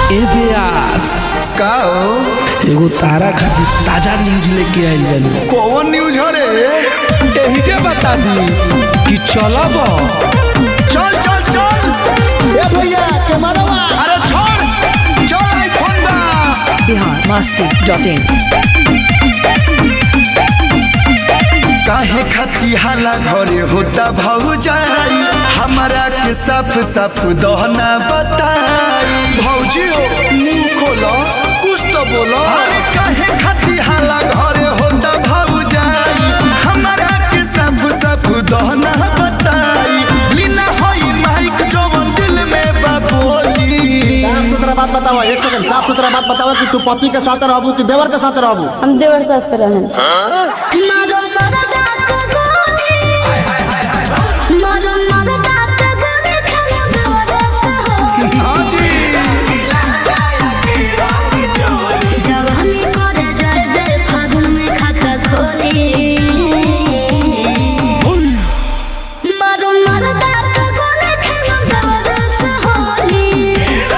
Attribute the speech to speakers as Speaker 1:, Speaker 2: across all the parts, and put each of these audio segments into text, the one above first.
Speaker 1: ए व्यास
Speaker 2: का हो
Speaker 1: एगो तारा खातिर ताजा न्यूज लेके आइल बानी
Speaker 2: कौन न्यूज हो रे
Speaker 1: एही के बता दी कि चलब
Speaker 2: चल चल चल
Speaker 3: ए भैया कैमरावा
Speaker 2: अरे छोड़ चल आईफोन बा
Speaker 4: बिहार मस्ती डॉट इन
Speaker 2: काहे खाती हाला घरे होता भौजाई हमारा के साफ साफ दहना बताई भौजी हो मुंह खोलो कुछ तो बोलो अरे काहे खाती हाला घरे होता भौजाई हमारा के साफ साफ दहना बताई बिना होई माइक जवन दिल में बाबोली
Speaker 3: साफ सुथरा बात बताओ एक सेकंड साफ सुथरा बात बताओ कि तू पति के साथ रहबू कि देवर के साथ रहबू
Speaker 5: हम देवर साथ से रहें
Speaker 2: हाँ जी
Speaker 6: जवानी करे जय जय फागुन में खाता खोली मारो मरदा तो गोले खेलो दरस होली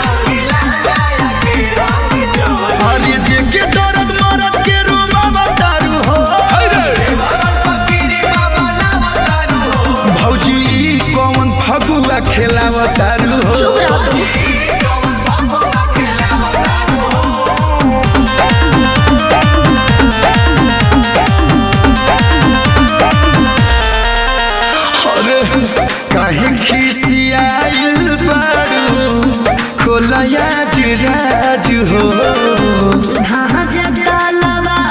Speaker 2: अरे देखे दर्द मरद के रूबा बतारू हो भौजी ई कौन फगुआ खेलावतारू हो
Speaker 6: चुप रहो तुम
Speaker 2: अरे काहे खिसियाइल बारू खोलया जुराज हो
Speaker 6: हाँ जगा लवा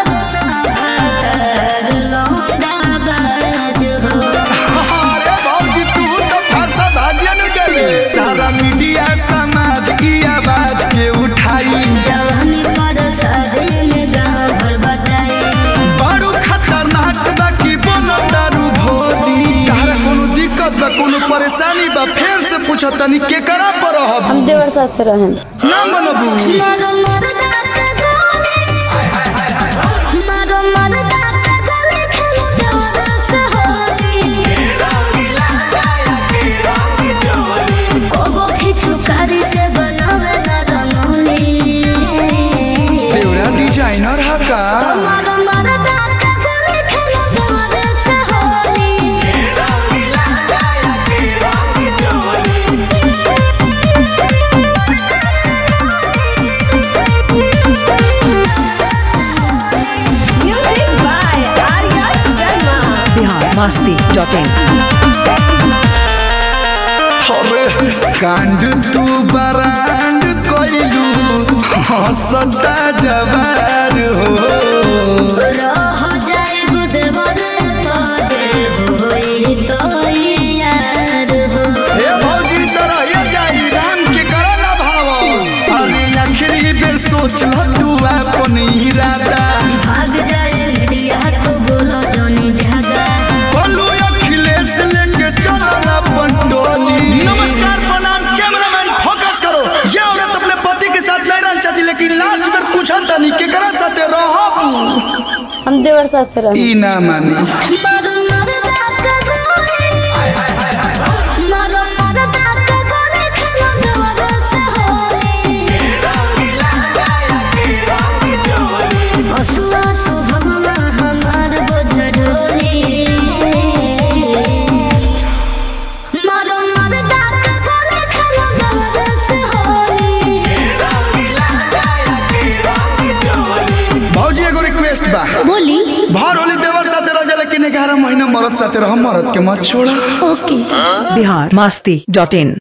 Speaker 6: लौंडा बाज हो
Speaker 2: अरे भौजी तू तो फरसा भाजिया न गले सारा मीडिया समाज की आवाज के उठाई
Speaker 6: जवानी पर शादी में गाँव भर बटाई
Speaker 2: बड़ू खतरनाक बा की बनो दारू भोली तारा कोनो दिक्कत बा कोनो परेशानी बा फेर से पूछ तनी के करा पर रहब
Speaker 5: हम देवर साथ से रहें
Speaker 2: ना मनबू
Speaker 6: मारो मरदा का गोली मारो मरदा का गोली खेलो दरस होली कोगो खिचू कारी से बनावे ना रंगोली
Speaker 2: देवरा डिजाइनर हा का
Speaker 6: मारो मरदा का गोली खेलो दरस Holi
Speaker 7: Music by Arya Sharma.
Speaker 4: Bihar Masti dot in
Speaker 2: अरे कांड तू बरांड कोइलू हंसता जवार हो
Speaker 6: रह जाए बुधवार पाजे होई तो यार हो
Speaker 2: हे भौजी तरह ये जाई राम के करो ना भाव अरे आखिरी बेर सोच ल तू अपन इरादा
Speaker 6: भाग जाए मीडिया तो बोलो जोनी जागा
Speaker 2: बोलू अखिलेश लेके चलल अपन टोली नमस्कार प्रणाम कैमरामैन फोकस करो ये औरत अपने पति के साथ नहीं रहना चाहती लेकिन लास्ट में पूछा तनी केकरा साथे रहब
Speaker 5: हम देवर साथ से रहें
Speaker 2: ई ना मानी
Speaker 6: मारो मरदा का गोली मारो मरदा का गोली खेलो दरस होली असुआ सुभगवा हमार बोझ ढोली मारो मरदा का गोली खेलो दरस होली
Speaker 2: भौजी एगो रिक्वेस्ट बा
Speaker 6: बोली
Speaker 2: भर होली देवर साथे रह जा लेकिन 11 महीना मरद साथे रह मरद के मत छोड़ा
Speaker 6: ओके
Speaker 4: बिहार मस्ती डॉट इन